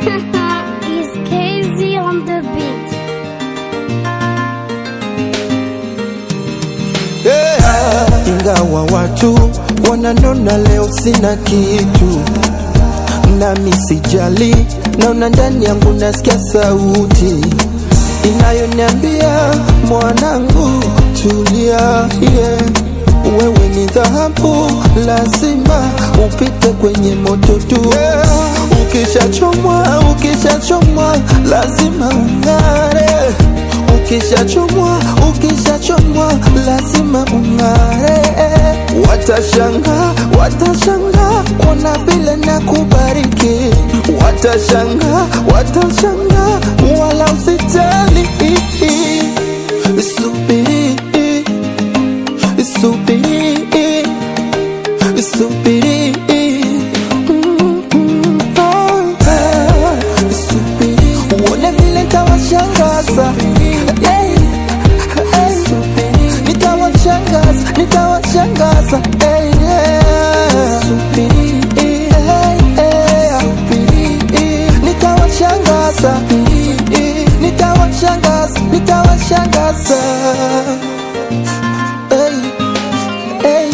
Is KZ on the beat? yeah. Ingawa watu wananona leo sina kitu, nami sijali, naona ndani yangu nasikia sauti inayoniambia mwanangu, tulia, yeah. Wewe ni dhahabu, lazima upite kwenye moto tu yeah. Ukishachomwa, ukishachomwa, lazima ung'are ukishachomwa ukishachomwa lazima ung'are watashanga watashanga kuona vile na kubariki watashanga watashanga wala usitali subiri subiri subiri Mm, mm, oh, yeah. Subiri. uone vile ntawashangaza Hey, hey. nitawashangaza nitawashangaza Hey, yeah. Hey, hey. nitawashangaza nitawashangaza nitawashangaza Hey, hey,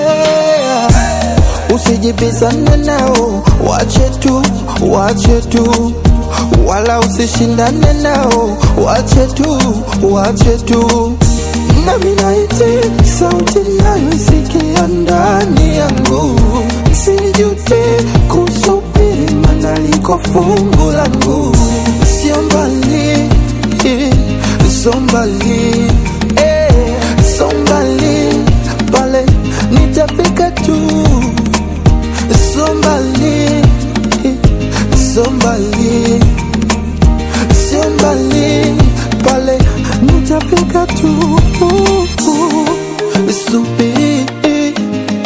hey. Usijibizane nao, wache tu, wache tu, wala usishindane nao, wache tu, wache tu. Nami naiti sauti nayoisikia ndani yangu, sijute kusubiri, mana liko fungu langu, sio mbali, sio mbali, eh, sio mbali, pale nitafika tu Somebody, somebody, somebody, pale nitafika tu. Subiri,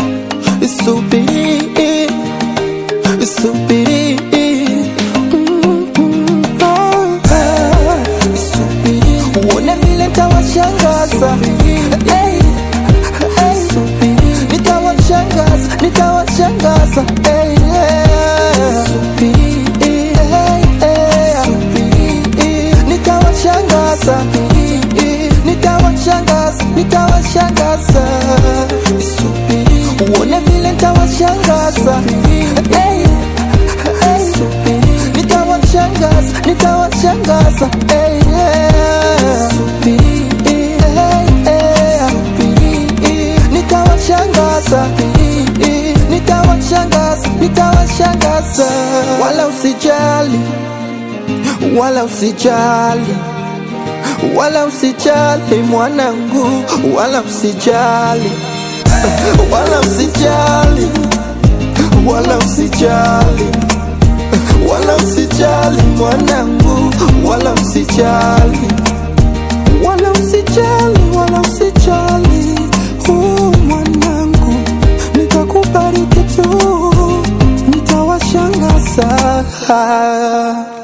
subiri, subiri. Mm, mm, oh, ah. Subiri, uone vile ntawashangaza. Hey, hey. Nitawashangaza, nitawashangaza. Hey, yeah. Hey, hey. Nitawashangaza, nitawashangaza, nitawashangaza. Uone vile nitawashangaza. Hey, hey. Nitawashangaza, nitawashangaza. Hey, yeah. Nitawashangaza, nitawashangaza, nitawashangaza. Wala usijali, wala usijali, wala usijali mwanangu, wala usijali, wala usijali, wala usijali, wala usijali mwanangu, wala usijali, wala usijali, wala usijali, oh mwanangu, nitakubariki tu, nitawashangaza.